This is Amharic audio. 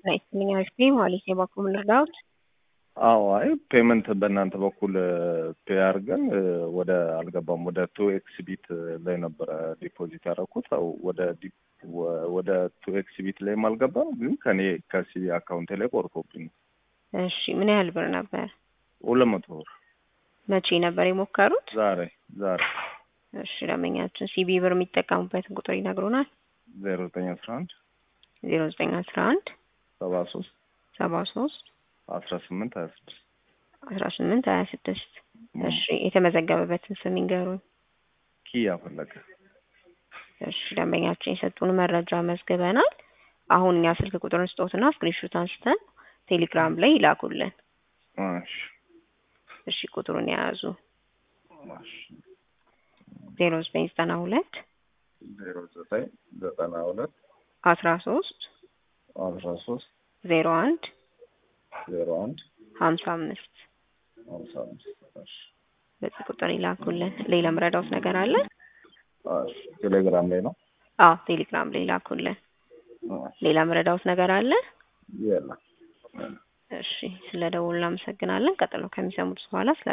ናይስልኝ አሪፍ ነኝ ማለት ነው። በኩል ልርዳዎት? አዎ አይ ፔመንት በእናንተ በኩል ፔ አድርገን ወደ አልገባም ወደ ቱ ኤክስ ቢት ላይ ነበረ ዲፖዚት ያደረኩት ወደ ወደ ቱ ኤክስ ቢት ላይም አልገባም፣ ግን ከኔ ከሲቢ አካውንቴ ላይ ቆርጦብኝ። እሺ ምን ያህል ብር ነበር? ሁለት መቶ ብር። መቼ ነበር የሞከሩት? ዛሬ ዛሬ። እሺ ደንበኛችን ሲቢ ብር የሚጠቀሙበትን ቁጥር ይነግሩናል? ዜሮ ዘጠኝ አስራ አንድ ዜሮ ዘጠኝ አስራ አንድ ሰባ ሶስት ሰባ ሶስት አስራ ስምንት ሀያ ስድስት አስራ ስምንት ሀያ ስድስት እሺ የተመዘገበበትን ስም ይንገሩኝ። ኪያ ፈለቀ። እሺ ደንበኛችን የሰጡን መረጃ መዝግበናል። አሁን እኛ ስልክ ቁጥርን ስጦትና ስክሪንሾት አንስተን ቴሌግራም ላይ ይላኩልን። እሺ እሺ ቁጥሩን የያዙ እሺ ዜሮ ዘጠኝ ዘጠና ሁለት ዜሮ ዘጠኝ ዘጠና ሁለት አስራ ሶስት አስራ ሶስት ዜሮ አንድ ዜሮ አንድ ሀምሳ አምስት ሀምሳ አምስት እሺ በዚህ ቁጥር ይላኩልን። ሌላ ምረዳውት ነገር አለ? እሺ ቴሌግራም ላይ ነው። አዎ ቴሌግራም ላይ ይላኩልን። ሌላ ምረዳውት ነገር አለ? የለም። እሺ ስለ ደውል እናመሰግናለን። ቀጥሎ ከሚሰሙት በኋላ ስለ